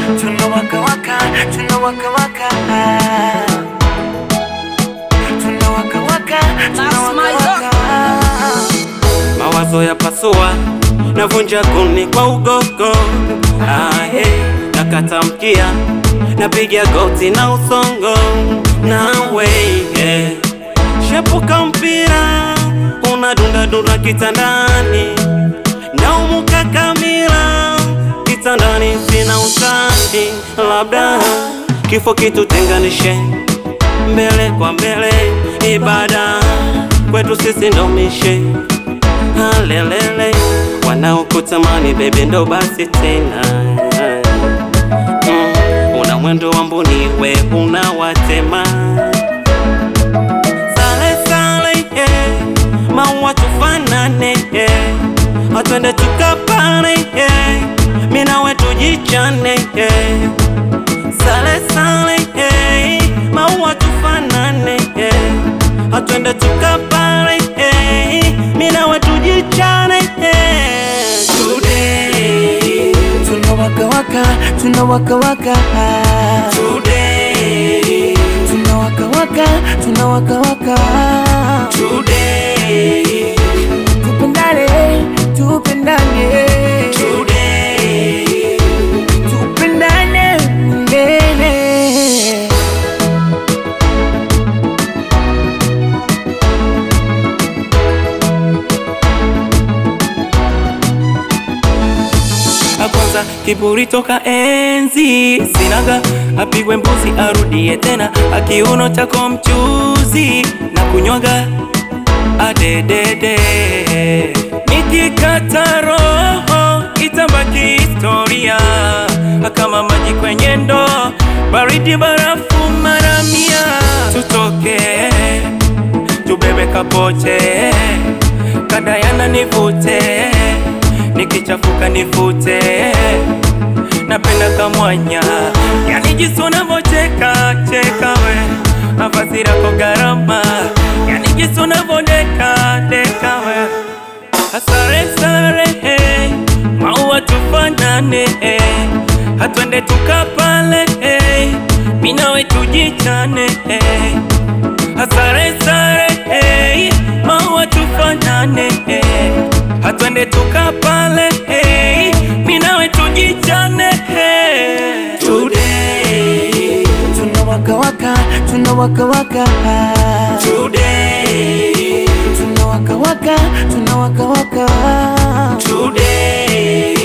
tunawaka waka, tunawaka waka. Tunawaka waka, tunawaka waka. mawazo ya pasua navunja kuni kwa ugogo ahe nakata mkia napiga goti na usongo nawe yeah. shepuka mpira unadundadunda kitandani naumuka kamila kitandani sina utani labda kifo kitutenganishe mbele kwa mbele ibada kwetu sisi ndo mishe halelele wanaokutamani bebe ndo basi tena mm, una mwendo wa mbuniwe unawatema sale sale yeah. maua tufanane yeah. atwende tukapane yeah. minawe tujichane yeah. sale sale yeah. maua tufanane yeah. atwende tukapane yeah. minawe tujichane yeah. today Tunawaka waka, tunawaka waka. today Tunawaka waka, tunawaka waka. today Tupendane, tupendane. today Tupendane milele. Kwanza kiburi toka enzi sinaga, apigwe mbuzi arudie tena, akiuno chako mchuzi na kunywaga adedede, nikikata roho itabaki historia kama maji kwenye ndoo, baridi barafu mara mia, tutoke tubebe kapoche kadayana nivute nikichafuka nifute napenda kamwanya yani jinsi unavocheka cheka we nafasi lako gharama yani jinsi unavodeka deka we hasare sare hey. maua tufanane hey. hatwende tukapale hey. minawe tujichane hey. hasare sare hey. maua tufanane hey. hatwende tukapale hey. minawe tujichane hey. today Tunawaka waka, tunawaka waka. today Tunawaka waka, tunawaka waka. today